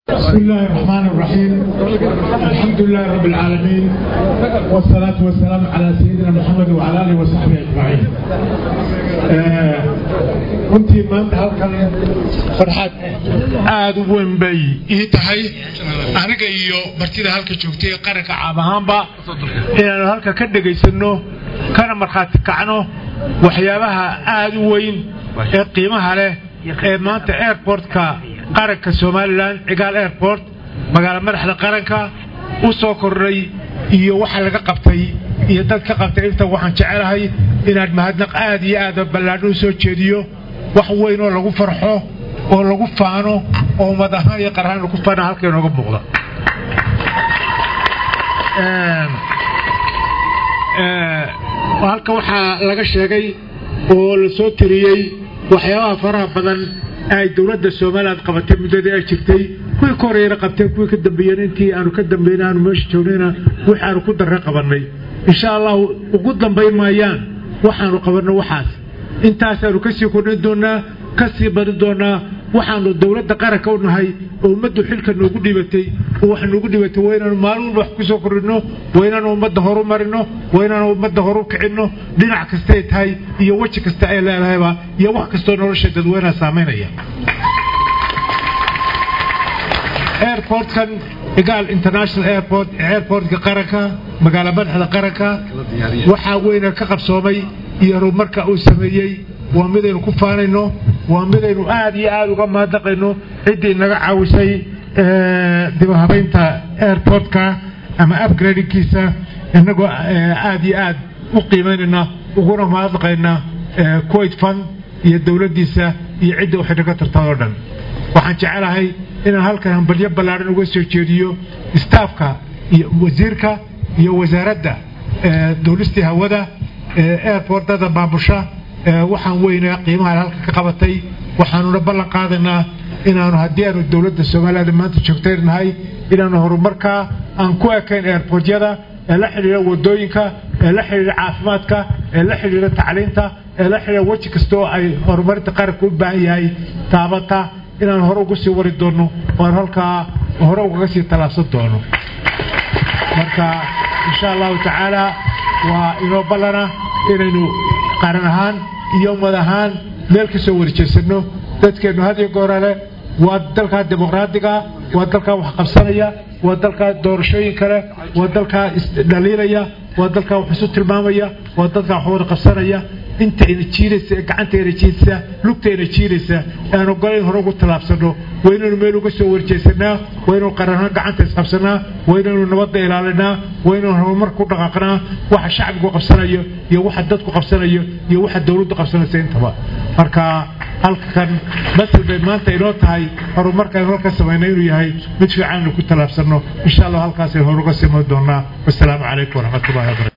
بسم الله الرحمن الرحيم الحمد لله رب العالمين والصلاة والسلام على سيدنا محمد وعلى آله وصحبه أجمعين runtii maanta halkan farxad aada u weyn bay ii tahay aniga iyo martida halka joogtay qaranka caam ahaanba inaanu halka ka dhegaysanno kana markhaati kacno waxyaabaha aada u weyn ee qiimaha leh ee maanta airportka qaranka somalilan cigaal airport magaalo madaxda qaranka u soo kordhay iyo waxa laga qabtay iyo dad ka qabtay inta waxaan jecelahay inaan mahadnaq aad iyo aada ballaadho u soo jeediyo wax weyn oo lagu farxo oo lagu faano oo ummad ahaan iyo qarahaan lagu faana halka inooga muuqda halka waxaa laga sheegay oo la soo tiriyey waxyaabaha faraha badan ay dowladda somalilan qabatay muddadii ay jirtay kuwii ka horeeyana qabteen kuwii ka dambeeyeen intii aanu ka dambayna aanu meesha joognayna wix aanu ku darre qabannay insha allahu ugu dambayn maayaan waxaanu qabanno waxaas intaasaanu ka sii kordhin doonnaa ka sii badin doonnaa waxaanu dowladda qaranka u nahay oo ummaddu xilka noogu dhibatay oo wax noogu dhibatay waa inaanu maalin walba wax ku soo kordhinno waa inaanu ummadda horu marinno waa inaanu ummadda horu kicinno dhinac kastay tahay iyo weji kasta ay leedahayba iyo wax kastoo nolosha dadweynaha saamaynaya airportkan igaal international airport airportka qaranka magaalo madaxda qaranka waxaa weyna ka qabsoomay iyo horumarka uu sameeyey waa midaynu ku faanayno waa midaynu aad iyo aada uga mahadnaqayno ciddii naga caawisay dibahabaynta airportka ama upgradingkiisa inagoo aad iyo aad u qiimaynayna uguna mahadnaqayna kuwait fund iyo dowladdiisa iyo cidda waxay naga tartay oo dhan waxaan jecelahay inaan halkan hambalyo ballaadhan uga soo jeediyo staafka iyo wasiirka iyo wasaaradda dowlistii hawada airportada maamusha waxaan weynaa qiimaha halka ka qabatay waxaanuna ballan qaadaynaa inaanu haddii aanu dowladda somaliland maanta joogtaynahay inaanu horumarkaa aan ku ekayn airportyada ee la xidhiira wadooyinka ee la xidhiira caafimaadka ee la xidhiira tacliinta ee la xidhiira weji kasta oo ay horumarinta qaranka u baahan yahay taabata inaan hore uga sii wari doonno oan halkaa hore ugaga sii tallaabsan doono marka insha allahu tacaala waa inoo ballana inaynu qaran ahaan iyo ummad ahaan meel ka soo warjeesanno dadkeennu had iyo goorale waa dalkaa dimuqraadiga waa dalkaa wax qabsanaya waa dalkaa doorashooyin kale waa dalkaa isdhaliilaya waa dalkaa wax isu tilmaamaya waa dalkaa wax wada qabsanaya intayna jiiraysa gacantayna jiidsa lugtayna jiiraysa aan ogolayn hore ugu tallaabsanno waa inaynu meel uga soo warjeesanaa waa inaynu qaranhaan gacanta isqabsanaa waa inaynu nabadda ilaalinaa waa inaynu horumarka ku dhaqaaqnaa waxa shacbigu qabsanayo iyo waxa dadku qabsanayo iyo waxa dowladdu qabsanaysa intaba marka halkan masal bay maanta inoo tahay horumarka aynu halka samaynay inuu yahay mid fiican aynu ku tallaabsanno insha allah halkaasaynu horuga simo doonaa wasalaamu calaykum waraxmatullahi wabarakatu